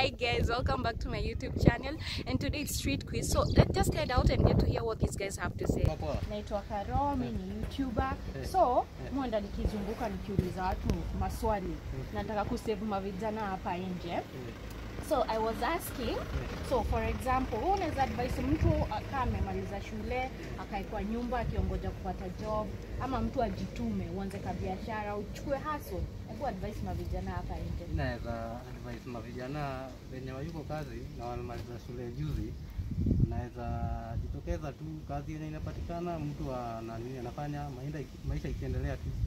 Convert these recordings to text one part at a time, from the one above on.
Hi guys, welcome back to my YouTube channel and today it's street quiz. So let's just head out and get to hear what these guys have to say. Poa. naitwa Karo, mi ni YouTuber. Eh. So Eh. mwenda nikizunguka nikiuliza watu maswali, nataka kusave mavijana hapa nje. So I was asking, so for example, wewe unaweza advise mtu akaa amemaliza shule akae kwa nyumba akiongoja kupata job, ama mtu ajitume uanze ka biashara uchukue hustle? Hebu advice mavijana hapa nje. Naweza advise mavijana wenye wayuko kazi na wamemaliza shule juzi, naweza jitokeza tu kazi yenye inapatikana, mtu ana nini anafanya, maisha, maisha ikiendelea tu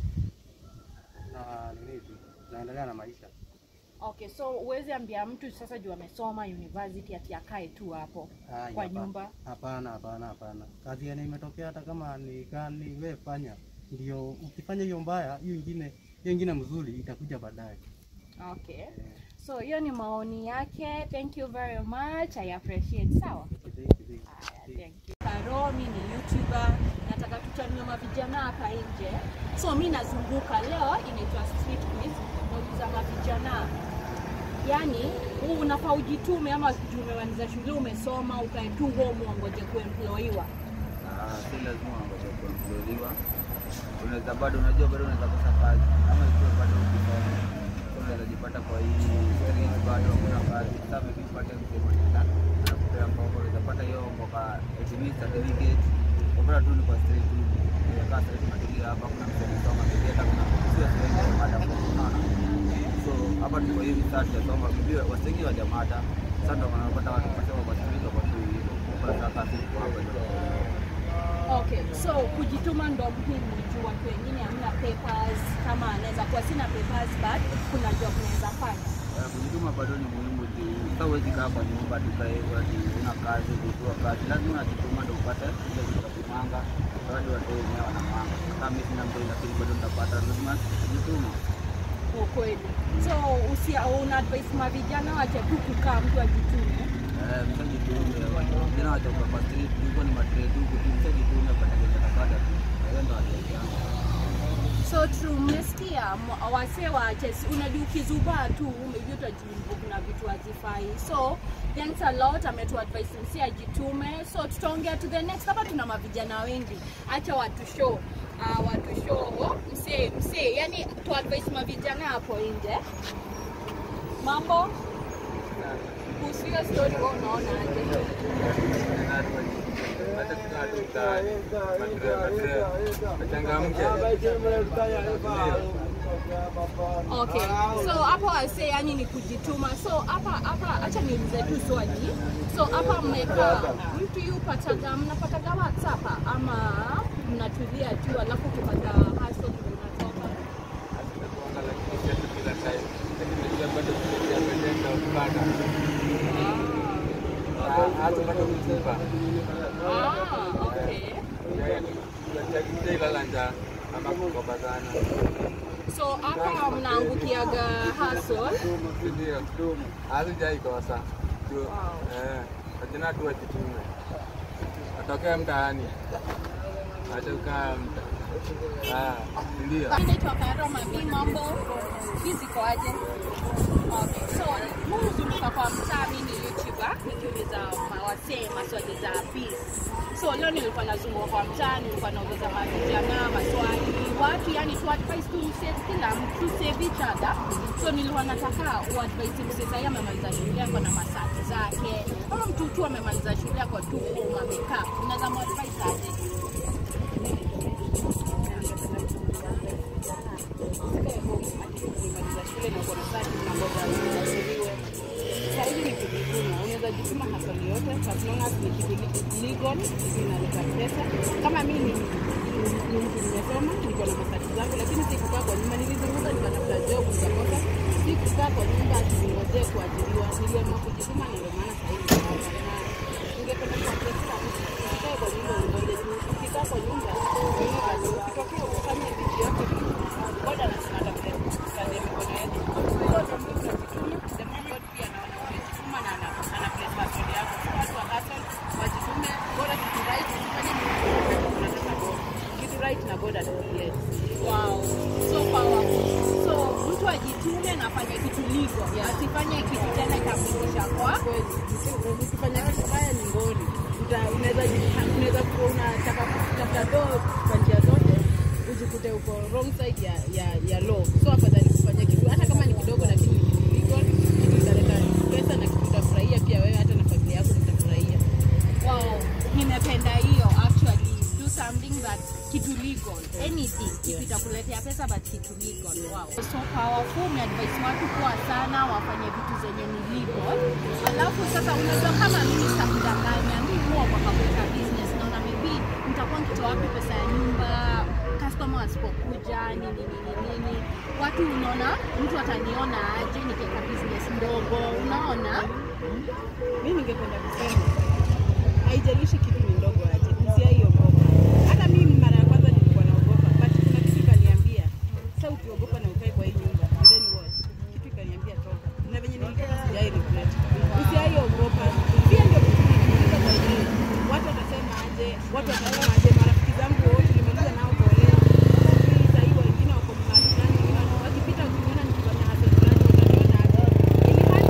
na nini tu naendelea na maisha. Okay, so uwezi ambia mtu sasa juu amesoma university ati akae tu hapo Ai, kwa hapa- nyumba. Hapana, hapana, hapana. Kazi yenye imetokea hata kama ni gani, wewe fanya, ndio ukifanya hiyo mbaya, hiyo ingine hiyo ingine mzuri itakuja baadaye. Okay. So hiyo ni maoni yake. Thank you very much. I appreciate. Sawa. Haya, thank you. Karo, mi ni YouTuber. Nataka tutanue mavijana hapa nje. So mi nazunguka leo, inaitwa street quiz. Nauliza mavijana, yaani huu unafaa ujitume ama juu umemaliza shule umesoma ukae tu home uongoje kuemployiwa? Ah, si lazima wangoje kuemployiwa. Unaweza bado, unajua bado unaweza kosa kazi ama ikiwa bado ukisoma, so unaweza jipata kwa hii street bado hakuna kazi. Sasa maybe upate msemo tena anakupea mboga, unaweza pata hiyo mboga etimis certificate ukapata tu ni kwa street tu unakaa street unatulia hapa, kuna mtu amesoma maybe hata kuna sio sehemu ya mada kwa unaona. So hapa tuko hivi sasa tunasoma maybe wasengi wa jamada sasa ndio wanapata watu kusema kwa street kwa tu hivyo kwa sasa sisi kwa hapa ndio Okay, so kujituma ndo muhimu juu watu wengine hamna papers, kama anaweza kuwa sina papers but kuna job naweza fanya. Eh, kujituma bado ni muhimu juu sasa huwezi kaa kwa nyumba tukae ati una kazi kujua kazi, lazima unajituma ndio upate ile kitu ya kumanga. Watu watu wenyewe wanamanga, kama mimi sina mtoi lakini bado nitapata, lazima kujituma. Ukweli. So usia una advice mavijana wache tu kukaa mtu ajitume. Eh, mshajitume, watu wengine watoka kwa street, huko ni matrade huko tu, mshajitume pata kitu utapata tu. Hiyo ndio advice yangu. So true, mmesikia mwa- wasee waache, si- unajua ukizubaa tu maybe utajiingiza kuna vitu hazifai. So thanks a lot, ametu advice msi ajitume. So tutaongea to the next. Hapa tuna mavijana wengi, acha watu show uh, watu show msee msee, yani tu advice mavijana hapo nje. Mambo kuhusu hiyo story, wewe unaona aje? Okay. So hapa wase yani ni kujituma. So hapa hapa acha niulize tu swali. So hapa mmekaa mtu yupataga mnapataga WhatsApp ama mnatulia tu alafu kupata hustle ndio unatoka. Ah, okay. So hapa mnaangukiaga hustle. hazijaikosa ajina tu wajitume atokee mtaani atokaa mta Ah, ndio Mimi naitwa Karoma, mi mambo hizi kwaje? Okay, so huzunguka kwa mtaa, mi ni YouTuber nikiuliza mawasee maswali za peace. So leo nilikuwa nazunguka kwa mtaa, nilikuwa nauliza mavijana maswali watu, yani tu advice tu msave kila mtu save each other. So nilikuwa nataka uadvise msee sahii amemaliza shule ako na masati zake, ama mtu tu amemaliza shule ako tu home amekaa, unaweza muadvise aje? Sahizi ni kujituma, unaweza jituma hasali yote as long as ni kitu legal, inaleta pesa. Kama mimi ni ni mtu nimesoma, niko na masati zangu, lakini sikukaa kwa nyumba, nilizunguka nikatafuta job nikakosa. Sikukaa kwa nyumba ati ningojee kuajiriwa, niliamua kujituma, na ndio maana sahizi niko hapa. Na ningependa kuambia mtu usikae kwa nyumba ungoje tu, ukikaa kwa nyumba fanya kazi, ukitokea ufanye vitu yako boda na tunatafuta kazi ya mikono yetu. Kwa hiyo ndio tunajituma, the more God pia anaona umejituma na ana ana place passion yako. So watu wa hustle wajitume, bora kitu right, usifanye kitu unataka God. Kitu right na God atakubless. Wow, so powerful. So mtu ajitume na afanye kitu legal, asifanye kitu tena itamrudisha ukifanya kitu baya ni ngoni. Uta- Unaweza ji- unaweza kuwa unataka kutafuta doo kwa njia zote ujikute uko wrong side ya, ya, ya law. So afadhali kufanya kitu hata kama ni kidogo, lakini ni kitu legal, kitu italeta pesa na kitu utafurahia pia wewe, hata na familia yako mtafurahia. Wow, nimependa hiyo actually. Do something that kitu legal. Anything. Kitu itakuletea pesa but kitu legal. Wow. So powerful. Ni advice watu kuwa sana wafanye vitu zenye ni legal. Alafu sasa unajua kama mimi sitakudanganya, mimi huwa kwa kabuta business naona maybe nitakuwa nikitoa wapi pesa ya nyumba customer wasipokuja nini nini nini, watu unaona, mtu ataniona aje nikiweka business ndogo, unaona Mimi ningependa kusema haijalishi kitu ni ndogo aje, usiaiogopa. Hata mimi mara ya kwanza nilikuwa naogopa, but kuna kitu ikaniambia, sasa ukiogopa na ukae kwa hii nyumba, and then what? Kitu ikaniambia toka, na venye nilitoka sijai regret. Usiaiogopa, pia ndio kitu nikiuliza kwa hii, watu watasema aje, watu watasema aje, marafiki zangu wote nimaliza nao kuolewa, sijui sahii wengine wako mahali fulani, wengine wako- wakipita wakiniona nikifanya hustle fulani, wataniona aje. Ili hali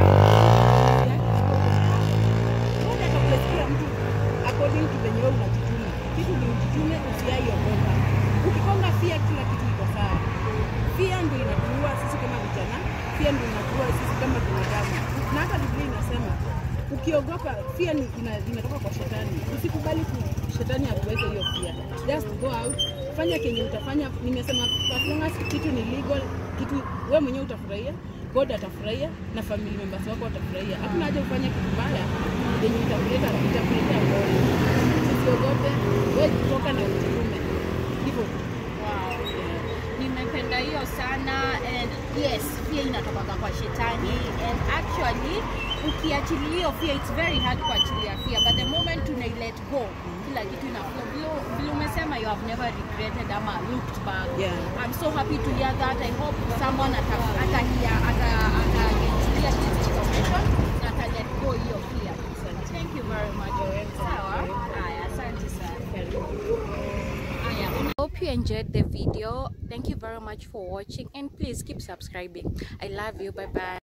Mbona atakulesikia mtu according to venye wewe unajituma. Kitu ni ujitume, usiaiogopa. Ukikonga fia, kila kitu iko sawa. Fia ndio inatuua sisi kama vijana, fia ndio inatuua sisi kama binadamu. Na hata Biblia inasema ukiogopa, fia ni ina, inatoka kwa shetani. Usikubali ku shetani akuweke hiyo fia. Just go out, fanya kenye utafanya. Nimesema as long as kitu ni legal, kitu wewe mwenyewe utafurahia God atafurahia na family members wako watafurahia. Hakuna haja ufanye kitu mbaya yenye itakuleta itakuletea ngori. Usiogope, wewe kutoka na ujitume. Hivyo tu. Wow. Nimependa hiyo sana and yes, pia inatoka kwa shetani and actually ukiachilia hiyo fear it's very hard kuachilia fear but the moment una let go kila kitu inaflow vile vile umesema you have never regretted ama looked back Yeah. I'm so happy to hear that I hope someone ata ata hear ata ata get this information na ata let go hiyo fear thank you very much sawa haya asante sana Aya, Hope you enjoyed the video. Thank you very much for watching and please keep subscribing. I love you. Bye bye.